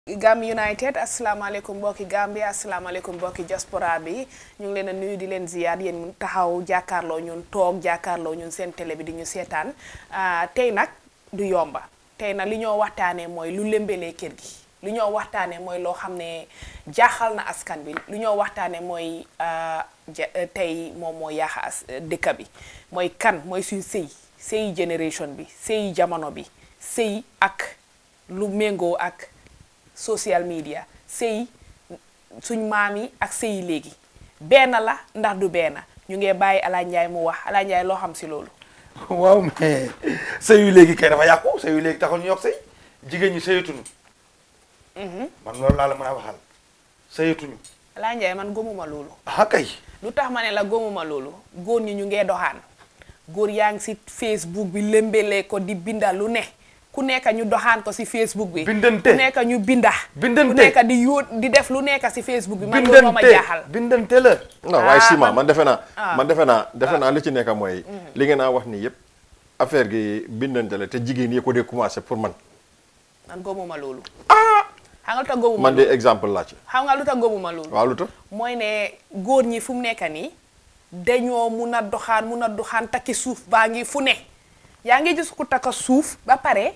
Gambia United asalaamaaleykum mbokki Gambia asalaamaaleykum mbokki diaspora bi ñu ngi leen a nuyu di leen ziyaar yéen taxaw jàkkaarloo ñun toog jàkkaarloo ñun seen télé bi di ñu seetaan tey nag du yomba tey nag li ñoo waxtaanee mooy lu lëmbelee kër gi lu ñoo waxtaanee mooy loo xam ne jaaxal na askan bi lu ñoo waxtaanee mooy tey moom moo yaaxa as dëkk bi mooy kan mooy suñ sëy sëy génération bi sëy jamono bi sëy ak lu méngoo ak social media sëy suñ maam yi ak sëy léegi benn la ndax du benn ñu ngee bàyyi Ala Njaay mu wax Ala Njaay loo xam si loolu waaw mais sëy yu léegi kay dafa yàqu sëy yu léegi taxul ñu yokk sëy jigéen ñi sëyatuñu man loolu laa la mën a waxal sëyatuñu Ala Njaay man gëmuma loolu ah kay lu tax ma ne la gëmuma loolu góor ñi ñu ngee doxaan góor yaa ngi si Facebook bi lëmbelee ko di binda lu ne ku nekk ñu doxaan ko si Facebook bi Bindante. ku nekk ñu binda Bindante. ku nekk di yóot di def lu nekk si Facebook bi man loolu moo ma bindante jaaxal bindante la non waaye Ah, Sima man- man defe naa ah. man defe naa defe naa li ci nekk mooy li ngeen a wax nii yëpp affaire gi bindante la te jigéen yi ko dee commencé pour man man gëmuma loolu xam nga lu tax gëmuma man de loolu exemple laa ci xam nga lu tax gëmuma loolu waaw lu tax mooy ne góor ñi fu mu nekk nii dañoo mun a doxaan mun a doxaan takki suuf baa ngi fu ne yaa ngi gis ku takka suuf ba pare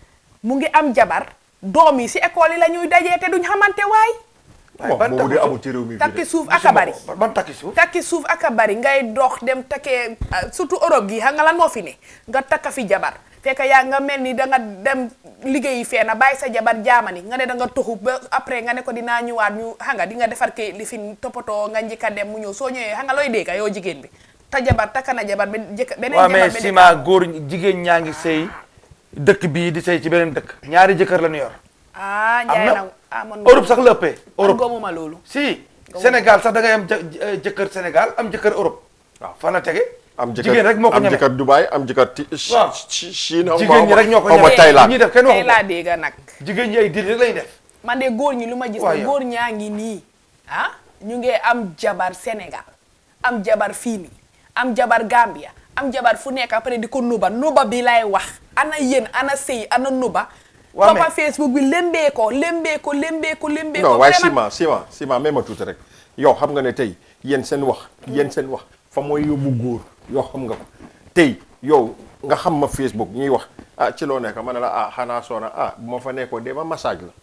mu ngi am jabar doom yi si école yi la ñuy dajee te duñ xamante waay waaye ban bon boobu de takku amul ci réew mi fii takki de suuf ak a bari ban ban takki suuf takki suuf ak a bari ngay dox dem takkee ah, surtout Europe gi xam nga lan moo fi ne nga takka fi jabar fekk yaa nga mel ni da nga dem liggéeyi fee na bàyyi sa jabar jaamani nga ne da nga toxu ba après nga ne ko dinaa ñëwaat ñu xam nga di nga defar ke li fi toppatoo nga njëkk a dem mu ñëw soo ñëwee xam nga looy dégg yow jigéen bi ta jabar takka na jabar ben jëkk beneen waaw jabar mais beneen- Sima góor jigéen ñaa ngi sëy dëkk bii di sëy ci beneen dëkk ñaari jëkkër la ñu yor ah am njaay na na ah man Europe sax la ëppee man Europe gëmuma loolu si Sénégal sax da ngay am jë- jëkkër Sénégal am jëkkër Europe waaw fan la tege am jëkkër jigéen rek moo ko am ñeme jëkkër Dubaï am jëkkër ti Waaw. Chi- Chine Jigéen ñi rek ñoo ko xaw ma ñeme. Thaïlande ñi def kenn tey waxu laa ko dégg nag jigéen ñi ay dil rek lañu def man de góor ñi lu ma gis Waaw, ne yow. góor ñaa ngi nii ah ñu ngi am jabar Sénégal am jabar fii nii am jabar Gambia am jabar fu nekk après di ko nuba nuba bi lay wax ana yéen ana sëy ana nuba Waaw, toppa mais- Facebook bi lembee ko lembee ko lembee ko lembee ko non waaye vraiment- Sima Sima Sima même ma tuuti rek yow xam nga ne tey yéen seen wax yéen seen wax fa mooy yóbbu góor yoo xam nga ko tey yow nga xam ma Facebook ñuy wax ah ci loo nekk ma ne la ah xanaa soona ah bu ma fa nekkoo de ma massage la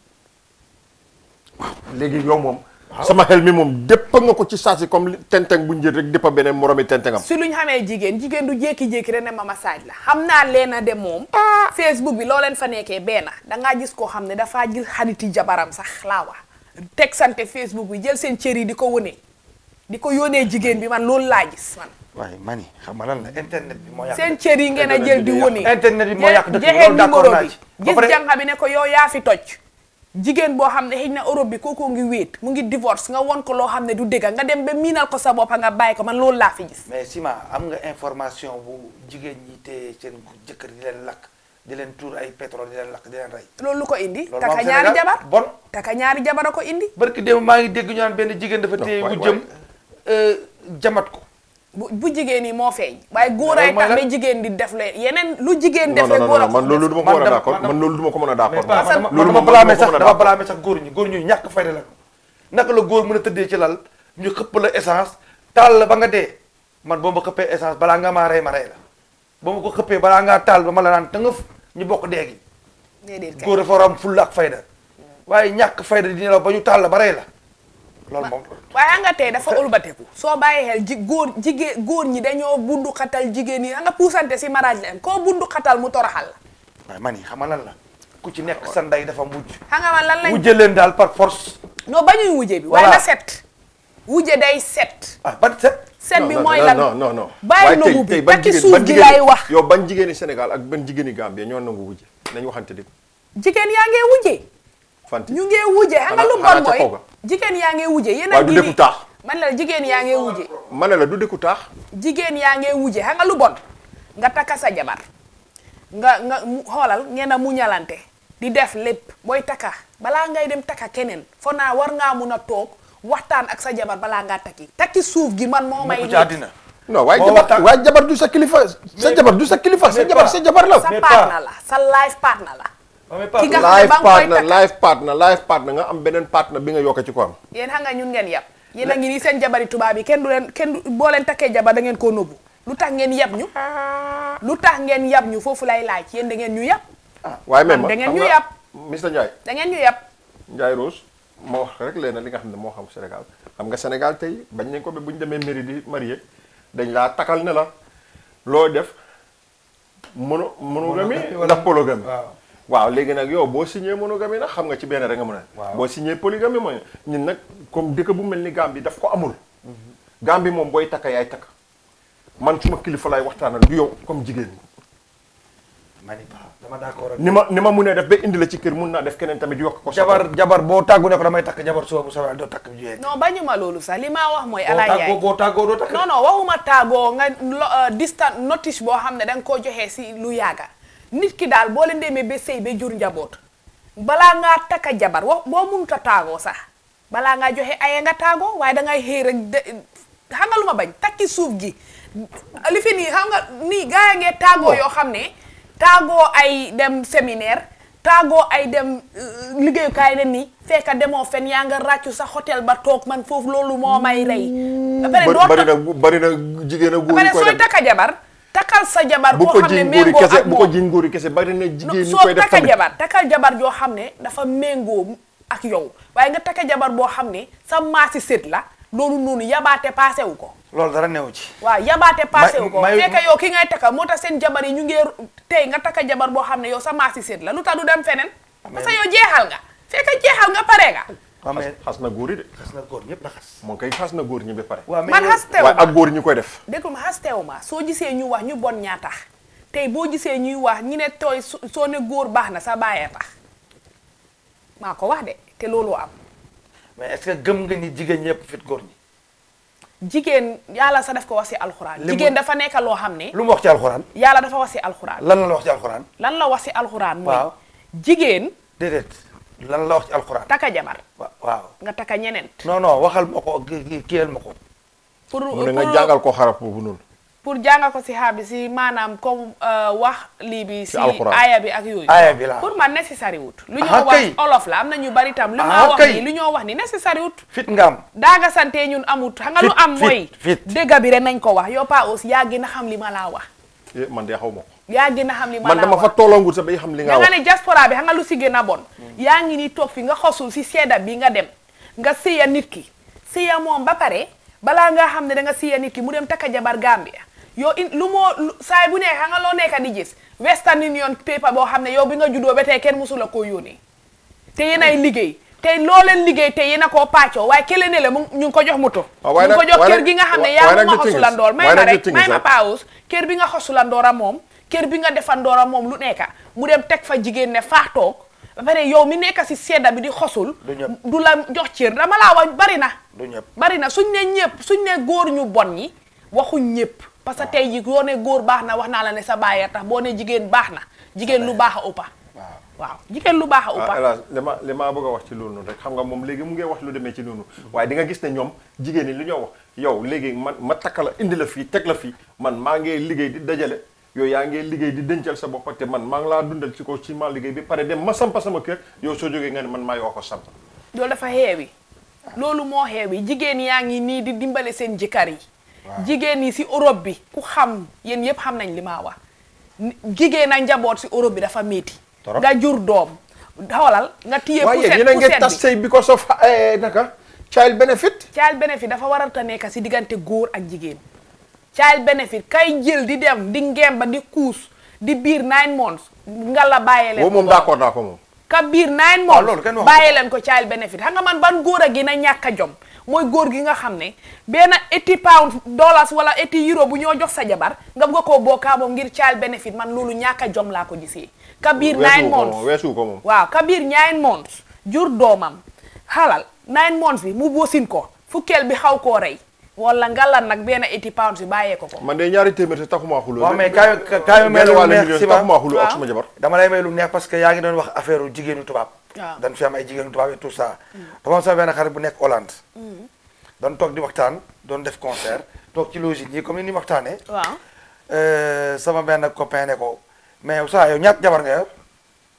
waaw léegi yow moom sama xel mi moom déppa nga ko ci saasi comme li- tenteng bu njël rek déppa beneen moromi tentengam si luñ xamee jigéen jigéen du jékki-jékki rek ne ma massage la xam naa leena de moom Facebook bi loo leen fa nekkee benn dangaa gis koo xam ne dafaa jël xariti jabaram sax laa wax teg sante Facebook bi jël seen cër yi di ko wone di ko yónnee jigéen bi man loolu laa gis man waaye mani xam nga lan la internet bi moo yàq seen cër yi ngeen a jël di wone internet bi moo yàq dëkk bi jeexee loolu d'accord numéro naa bi ci ba gis pare jànqa bi ne ko yow yaa fi toj jigéen boo xam ne xëy na Europe bi kookoo ngi wéet mu ngi divorce nga won ko loo xam ne du dëgga nga dem ba miinal ko sa bopp nga bàyyi ko man loolu laa fi gis mais Sima am nga information bu jigéen ñi te seen jëkkër di leen lakk di leen tuur ay pétrole di leen lakk di leen rey loolu lu ko indi Loolu taka moo am ñaari Sénégal. jabar Bon. taka ñaari jabar a ko indi barki démb maa ngi dégg ñu naan benn jigéen dafa téye waay, wu jëm jamat ko bu bu jigéen yi moo feeñ waaye góor ay Loolu mooy tax lan? ba jigéen di def leen yeneen lu jigéen non def non rek non góor a non ko man loolu duma ko Man mën a dama- d'accord man man loolu duma ko mën a mais d'accord pas dama loolu dama moom blâmer duma ko sax mën a dama d'accord blâmer sax góor ñi góor ñu ñàkk fayda la naka la góor mën a tëddee ci lal ñu xëpp la essence taal la ba nga dee man boo ma xëppee essence balaa nga maa rey ma rey la boo ma ko xëppee balaa ngaa taal ba ma la naan tëngëf ñu bokk dee gi déedéet kay góor dafa war a am fulla ak fayda waaye ñàkk fayda di la ba ñu taal la ba rey la loolu moom waaye xam nga tey dafa ëlbateku soo bàyyi xel ji góor jigéen góor ñi dañoo bundu xatal jigéen yi xam nga puusante si mariage leen koo bundu xatal mu toroxal la waaye man yi xam nga lan la ku ci nekk sa ndey dafa mujj xam nga man lan lañ mujjee leen daal par force non bañuy wujje bi waaye Voilà. na set wujje day set ah ban set set non bi non, mooy non, lan non non non bàyyi waaye tey nobu bi tey ban takki jigéen suuf ban gi jigéen lay wax yow ban jigéeni Sénégal ak ban jigéeni Gambie ñoo nangu wujje nañu waxante dëgg jigéen yaa ngee wujje fanti ñu ngee wujje xam nga lu Xanaa- bon xanaa ca mooy kaw ga. jigéen yaa ngee wujje yéen a waaye du ngi dëkku ni- taax man la jigéen yaa ngee wujje ma ne la du dëkku taax jigéen yaa ngee wujje xam nga lu bon nga takka sa jabar nga nga mu xoolal ngeen a muñalante di def lépp booy takka balaa ngay dem takka keneen fo naa war ngaa mun a toog waxtaan ak sa jabar balaa ngaa takki takki suuf gi man moo may mukk ci nekk. àddina non waaye Moo jabar waxtaan- waaye jabar du sa kilifa sa Mais- jabar du sa kilifa sa mais jabar pas- sa jabar la sa mais partner pas- la sa life partner la waaw mais ki nga Pape, xam ne ba nga life koy partner takka life partner life partner nga am beneen partner bi nga yokk ci ko am yéen xam nga ñun ngeen yab yéen a ngi nii seen jabari tubaab yi kenn du leen kenn du boo leen takkee jabar da ngeen koo nëbbu lu tax ngeen yab ñu lu tax ngeen yab ñu foofu lay laaj yéen da ngeen ñu yab waaye même da ma ngeen xam ñu nga yàpp. Mr Ndiaye da ngeen ñu yab Ndiaye Rose moo wax rek léegi li nga xam ne moo xam Sénégal xam nga Sénégal tey bañ nañ ko ba bu ñu demee mairie di marié dañ laa takal ne la loo def mono monogamie Monogamie wala- ndax polygamie waaw. waaw léegi nag yow boo signé monogamie nag xam nga ci benn rek nga mën a Waaw. boo signé polygamie mooy ñun nag comme dëkk bu mel ni Gambie daf ko amul Gambie moom booy takka yaay takk man suma kilifa lay waxtaanal du yow comme jigéen ñi ma ni Pape, dama d'accord ak ni ma ni ma munee def ba indi la ci kër mun naa def keneen tamit yokk ko sa jabar jabar boo tàggu ne ko damay takk jabar suba bu soobee doo takk jigéen non bañu ma loolu sax li ma wax mooy boo alaay tàggoo yaay boo tàggoo doo takk non non waxuma tàggoo nga lo- euh, distant notice boo xam ne da nga koo joxee si lu yàgga nit ki daal boo leen demee ba sëy ba jur njaboot balaa ngaa takka jabar wax boo mënut a tàggoo sax balaa ngaa joxe aye nga tàggoo waaye da ngay xëy rek de xam nga lu ma bañ takki suuf gi li fi nii xam nga nii gaa ya ngee tàggoo yoo xam ne tàggoo ay dem séminaire tàggoo ay dem euh, liggéeyukaay ne nii fekka demoo fen yaa nga ràccu sa hôtel ba toog man foofu loolu moo may rey ba pare doo bari ta- na bari na jigéen a góor ba yi pare koy sooy def takka jabar takkal sa jabar bu boo ko xam ne jiñ góori méngoo kese ak bu ko moom jiñ góori kese bari na jigéen ñi soo koy def takka tamit jabar takkal jabar joo xam ne dafa méngoo ak yow waaye nga takka jabar boo xam ne sa maasi sët la loolu noonu yabaate passé wu ko loolu dara newu ci waaw yabaate passé wu ko may- fekk yow ki ngay takka moo tax seen jabar yi ñu ngi tey nga takka jabar boo xam ne yow sa maasi sët la lu tax du dem feneen parce que yow jeexal nga fekk jeexal nga pare nga waaw mais xas na góor yi de xas na góor ñëpp la xas moom kay xas na góor ñi ba pare waaw mais man yow- xastewu waaye ma ak góor ñi koy def déglu ma xastewu ma soo gisee ñu wax ñu bon ñaa tax tey boo gisee ñuy wax ñi ne tooy su- soo ne góor baax na sa bàyyee tax maa ko wax de te loolu am mais est-ce que gëm nga ni jigéen ñëpp fit góor ñi jigéen yàlla sa def ko wax si alxuraan Li mu- jigéen dafa nekk loo xam ne lu mu wax ci alxuraan yàlla dafa wax si alxuraan lan la wax ci alxuraan lan la wax si alxuraan mooy Waaw. jigéen déedéet lan la wax ci alxuraan taka jabar wa- waaw nga taka ñeneen non non waxal ma ko ki- ki- kiyal ma ko pour mu ne nga pour- jàngal ko xaraf boobu noonu pour jàngal ko si xaar bi si maanaam comme euh, wax lii bi si alxuraan. aaya bi ak yooyu aaya bi la pour man necessary wut lu Ah, ñoo wax kay. olof la am na ñu bari tam lu Ah, ma wax kay. nii lu ñoo wax ni necessary wut fit nga am daaga sante ñun amut xam nga lu Fit, am fit, mooy fit. dégga bi rek nañ ko wax yow pa aussi yaa gën a xam li ma laa wax Eh, man de xaw ma ko yaa gën a xam li ma man laa dama wax fa tolloongut sa bay xam li nga da nga wax ne diaspora bi xam nga lu si gën a bon yaa ngi ni toog fi nga xosul si sedda bi nga dem nga sëya nit ki sëya moom ba pare balaa nga xam ne da nga sëya nit ki mu dem takka jabar Gambia yow in lu moo lu- saay bu ne xam nga loo nekka di gis Western Union paper boo xam ne yow bi nga juddoo ba tey kenn musula koo yónnee te yéen ay liggéey te loo leen liggéey te yéen a koo pàccoo waaye kële ne la mu ñu ngi ko jox moto Ah, ñu waaye ngi ko nag- jox waaye kër nag- gi nga xam ne waaye yaa nag ma the thing is- xosulandoor may waaye ma nag the rek thing may is ma that- paawus kër bi nga xosulandoora moom kër bi nga defandoora moom lu nekka mu dem teg fa jigéen ne faax toog ba pare yow mi nekk si sedda bi di xosul Du ñëpp. du la jox cër dama laa wax bari na du ñëpp bari na suñ ne ñëpp suñ ne góor ñu bon ñi waxuñ ñëpp parce que tey ji boo ne góor baax na wax naa la ne sa bàyyee tax boo ne jigéen baax na jigéen lu baax a uppa waaw waaw jigéen lu baax a ah uppa hélas li ma li ma bëgg a wax ci loolu noonu rek xam nga moom léegi mu ngi wax lu demee ci noonu waaye di nga gis ne ñoom jigéen ñi li ñoo wax yow léegi man ma takka la indi la fii teg la fii man maa ngi liggéey di dajale yow yaa ngi liggéey di dencal sa bopp te man maa ngi laa dundal ci ko ci ma liggéey bi pare dem ma sampa sama kër yow soo jógee nga ne man maa yoo ko samp loolu dafa xeewi loolu moo xeewi jigéen yaa ngi nii di dimbale seen jëkkër yi jigéen yi si Europe bi ku xam yéen yëpp xam nañ li maa wax Ni- jigéen a njaboot si Europe bi dafa métti Torop. nga jur doom xoolal nga téye waaye poussette yéen a ngi poussette tas bi sëy because of eh, naka child benefit child benefit dafa war a ta nekk si diggante góor ak jigéen child benefit kay jël di dem di ngemba di kuus di biir nine months nga la bàyyee leen boobu moom ko d'accord naa ko moom ka biir nine waaw months loolu kenn waxu bàyyee leen ko child benefit xam nga man ban góor a gën a ñàkk a jom mooy góor gi nga xam ne benn 80 pounds dollars wala 80 euro bu ñoo jox sa jabar nga bëgg koo bokkaa moom ngir child benefit man loolu ñàkk a jom laa ko gisee ka biir nine weesu ko months moom weesu ko moom waaw ka biir nine months jur doomam xalal nine months bi mu bosin ko fukkeel bi xaw koo rey wala ngalan nag benn 80 pounds bi bàyyee ko ko man de ñaari téeméer te taxuma xuloo waaw mais kaay kaay may benn lu wàllu neex million si taxuma xuloo ak Waaw. suma jabar dama lay may lu neex parce que yaa ngi doon wax affaire u jigéenu tubaab Waaw. dañ fi am ay jigéenu tubaab et tout ça dama am sama benn xarit bu nekk Hollande doon toog di waxtaan doon def concert toog ci logique yi comme ni ni waxtaanee waaw Euh, sama benn copain ne ko mais saa yow ñaat jabar nga yor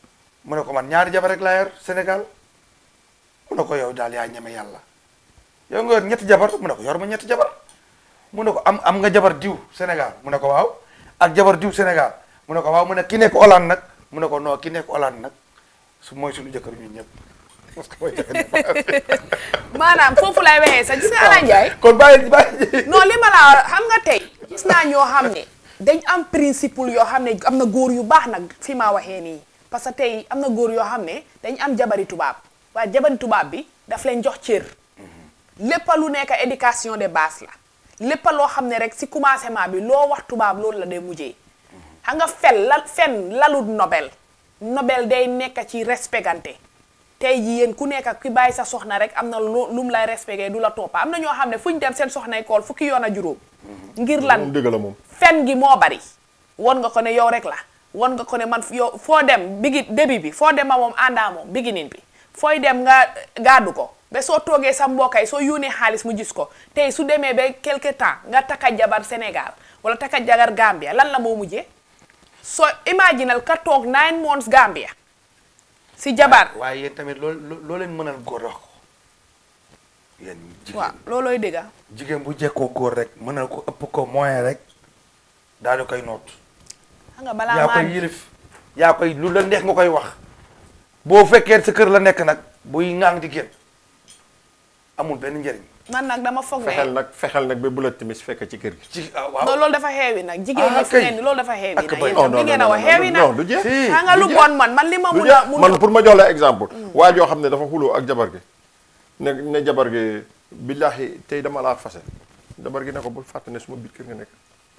mu ne ko man ñaari jabar rek laa yor Sénégal mu ne ko yow daal yaa ñeme yàlla yow nga yor ñetti jabar mu ne ko yor ma ñetti jabar mu ne ko am am nga jabar diw Sénégal mu ne ko waaw ak jabar diw Sénégal mu ne ko waaw mu ne ki nekk Hollande nag mu ne ko non ki nekk Hollande nag su mooy suñu jëkkër ñun ñëpp parce que mooy maanaam foofu lay waxee sax gis nga Ala Ndiaye kon bàyyi bàyyi non li ma la xam nga tey gis naa ñoo xam ne dañ am principe yoo xam ne am na góor yu baax nag fi ma waxee nii parce que tey am na góor yoo xam ne dañ am jabari tubaab waaye jabari tubaab bi daf leen jox cër lépp lu nekk éducation de base la lépp loo xam ne rek si commencement bi loo wax tubaab loolu la day mujjee xam nga fel la fen lalut nobel nobel day nekk ci respectante tey jii yéen ku nekk ki bàyyi sa soxna rek am na lu lu mu lay respecté du la toppa am na ñoo xam ne fu ñu dem seen soxnay kool fukki yoon a juróom ngir lan moom dëgg la moom fen gi moo bari won nga ko ne yow rek la won nga ko ne man yow foo dem bigi début bi foo dem ma moom àndaa moom beginning bi fooy dem nga gàddu ko ba soo toogee sa mbokk yi soo yónnee xaalis mu gis ko tey su demee ba quelque temps nga takka jabar Sénégal wala takka jabar Gambia lan la moo mujjee soo imaginal ka toog nine months Gambia si jabar waaye yéen tamit loolu loo leen mënal góor wax ko yéen jigéen waaw loolooy dëgga jigéen bu jekkoo góor rek mënal ko ëpp ko moyen rek daal di koy noot xam nga balaa yaa maa koy yilif yaa koy lu la neex nga koy wax boo fekkee sa kër la nekk nag buy ŋaang di génn amul benn njëriñ man nag dama foog fexeel ne nag fexeel nag ba bu la timis fekk ci kër gi ci ah waaw non loolu dafa xeewi nag jigéen ñi Ah, fi kay. ne ni loolu dafa xeewi Ak nag bay- yéen non tam li non ngeen a non wax xeewi non nag du jeex Si. xam nga lu du bon man man li ma du mun a jeex mun man pour ma jox la exemple waa joo xam ne dafa xuloo ak jabar gi ne ne jabar gi billahi tey dama laa fase jabar gi ne ko bul fàtte ne suma biir kër nga nekk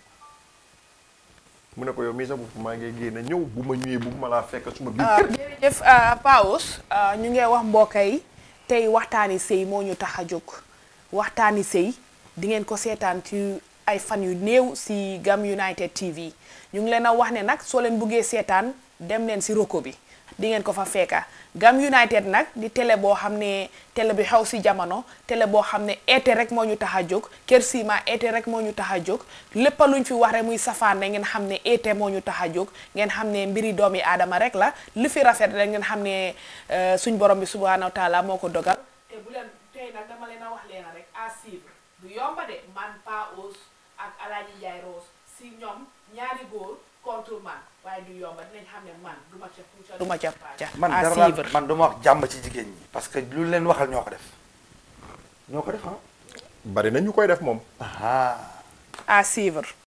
mu ne ko yow mii sa bopp maa ngi génn ñëw bu ma ñëwee bu ma laa fekk suma biir kër jërëjëf Paos ñu ngi wax mbokk yi tey waxtaani sëy moo ñu tax a jóg waxtaani sëy di ngeen ko seetaan ci ay fan yu néew si Gam United TV ñu ngi leen a wax ne nag soo leen buggee seetaan dem leen si roko bi di ngeen ko fa fekka Gam United nag di télé boo xam ne télé bi xew si jamono télé boo xam ne eete rek moo ñu tax a jóg Kër Sima eete rek moo ñu tax a jóg lépp luñ fi wax rek muy safaan rek ngeen xam ne eete moo ñu tax a jóg ngeen xam ne mbiri doomi aadama rek la li fi rafet rek ngeen xam ne euh, suñ borom bi subhanahu wa taala moo ko dogal te bu leen tey nag dama leen a wax leena rek à suivre du yomba de man Pa Ous ak Alaaji Njaay Rose si ñoom ñaari góor contre man waaye du yomba dinañ xam ne man du ma ca puuca du ma ca paaca man à dara laa suivre man duma wax jàmm ci jigéen ñi parce que lu leen waxal ñoo ko def ñoo ko def ah bari na ñu koy def moom ah à suivre